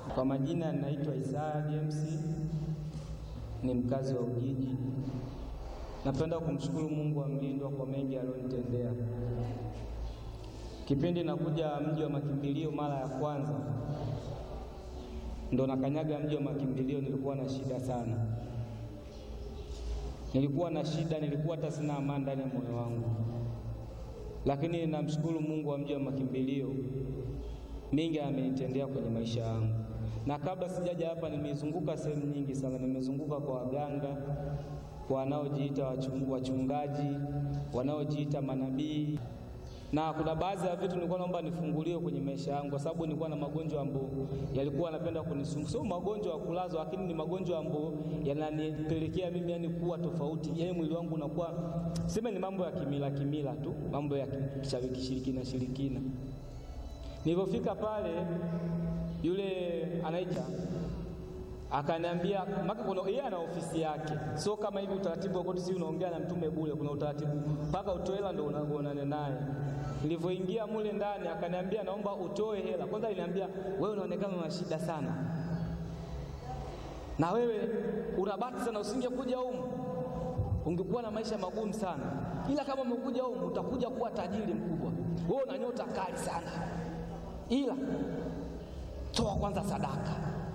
Kwa majina naitwa Isaya James, ni mkazi wa Ujiji. Napenda kumshukuru Mungu wa mlindwa kwa mengi aliyonitendea. Kipindi nakuja mji wa makimbilio mara ya kwanza, ndo nakanyaga mji wa makimbilio, nilikuwa na shida sana, nilikuwa na shida, nilikuwa hata sina amani ndani ya moyo wangu, lakini namshukuru Mungu wa mji wa makimbilio, mengi amenitendea kwenye maisha yangu na kabla sijaja hapa nimezunguka sehemu nyingi sana. Nimezunguka kwa waganga, kwa wanaojiita wachungaji, wanaojiita manabii, na kuna baadhi ya vitu nilikuwa naomba nifunguliwe kwenye maisha yangu, kwa sababu nilikuwa na magonjwa ambayo yalikuwa yanapenda kunisumbua. Sio magonjwa ya kulazwa, lakini ni magonjwa ambayo yananipelekea mimi yani kuwa tofauti, yani mwili wangu unakuwa sema, ni mambo ya kimila kimila tu, mambo ya kishirikina shirikina. Nilipofika pale yule anaita akaniambia, maka kuna yeye ana ofisi yake, sio kama hivi utaratibu wa koti, si unaongea na mtume bure. Kuna utaratibu mpaka utoe hela ndio unaonana naye. Nilivyoingia mule ndani, akaniambia naomba utoe hela kwanza. Aliniambia wewe unaonekana una shida sana, na wewe unabati sana, usingekuja humu ungekuwa na maisha magumu sana, ila kama umekuja humu utakuja kuwa tajiri mkubwa. Wewe una nyota kali sana, ila toa kwanza sadaka,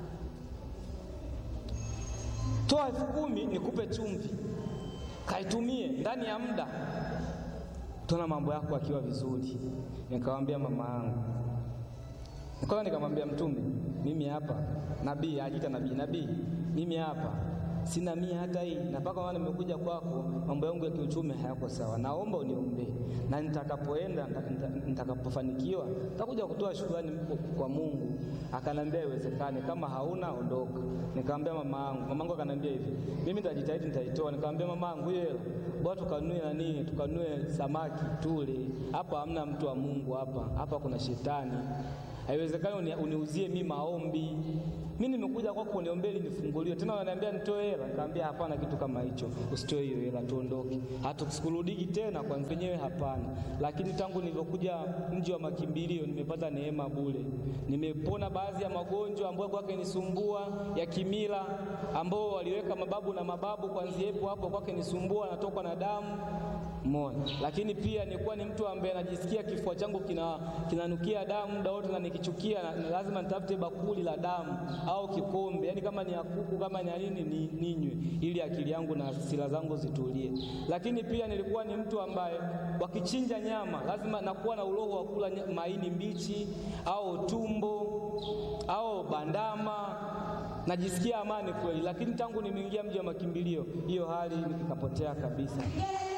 toa elfu kumi nikupe chumvi, kaitumie ndani ya muda, tuna mambo yako akiwa vizuri. Nikamwambia mama yangu, kwanza nikamwambia Mtume, mimi hapa nabii, ajiita nabii, nabii, mimi hapa sina mia hata hii, na mpaka maana nimekuja kwako, mambo yangu ya kiuchumi hayako sawa, naomba uniombee, na nitakapoenda nitakapofanikiwa nitakuja kutoa shukrani kwa Mungu. Akanambia iwezekane, kama hauna ondoka. Nikamwambia mama yangu, mama yangu akanambia hivi, mimi nitajitahidi, nitaitoa. Nikamwambia mama yangu, hiyo hela bora tukanue nani, tukanue samaki tule. Hapa hamna mtu wa Mungu, hapa hapa kuna shetani. Haiwezekani uniuzie mimi maombi mimi nimekuja kwako uniombee nifunguliwe, tena unaniambia nitoe hela. Nikamwambia hapana, kitu kama hicho usitoe hiyo hela, tuondoke, hatusikurudiki tena kwa wenyewe, hapana. Lakini tangu nilivyokuja mji wa makimbilio nimepata neema bure, nimepona baadhi ya magonjwa ambayo kwake nisumbua ya kimila, ambao waliweka mababu na mababu, kwanzia hapo hapo kwake nisumbua, natokwa na damu Mona. Lakini pia nilikuwa ni mtu ambaye najisikia kifua changu kina kinanukia damu muda wote, na nikichukia na, na lazima nitafute bakuli la damu au kikombe, yaani kama ni ya kuku kama ni nini ni ninywe, ili akili yangu na hasira zangu zitulie. Lakini pia nilikuwa ni mtu ambaye wakichinja nyama lazima nakuwa na uroho wa kula maini mbichi au tumbo au bandama najisikia amani kweli, lakini tangu nimeingia mji wa makimbilio hiyo hali ikapotea kabisa.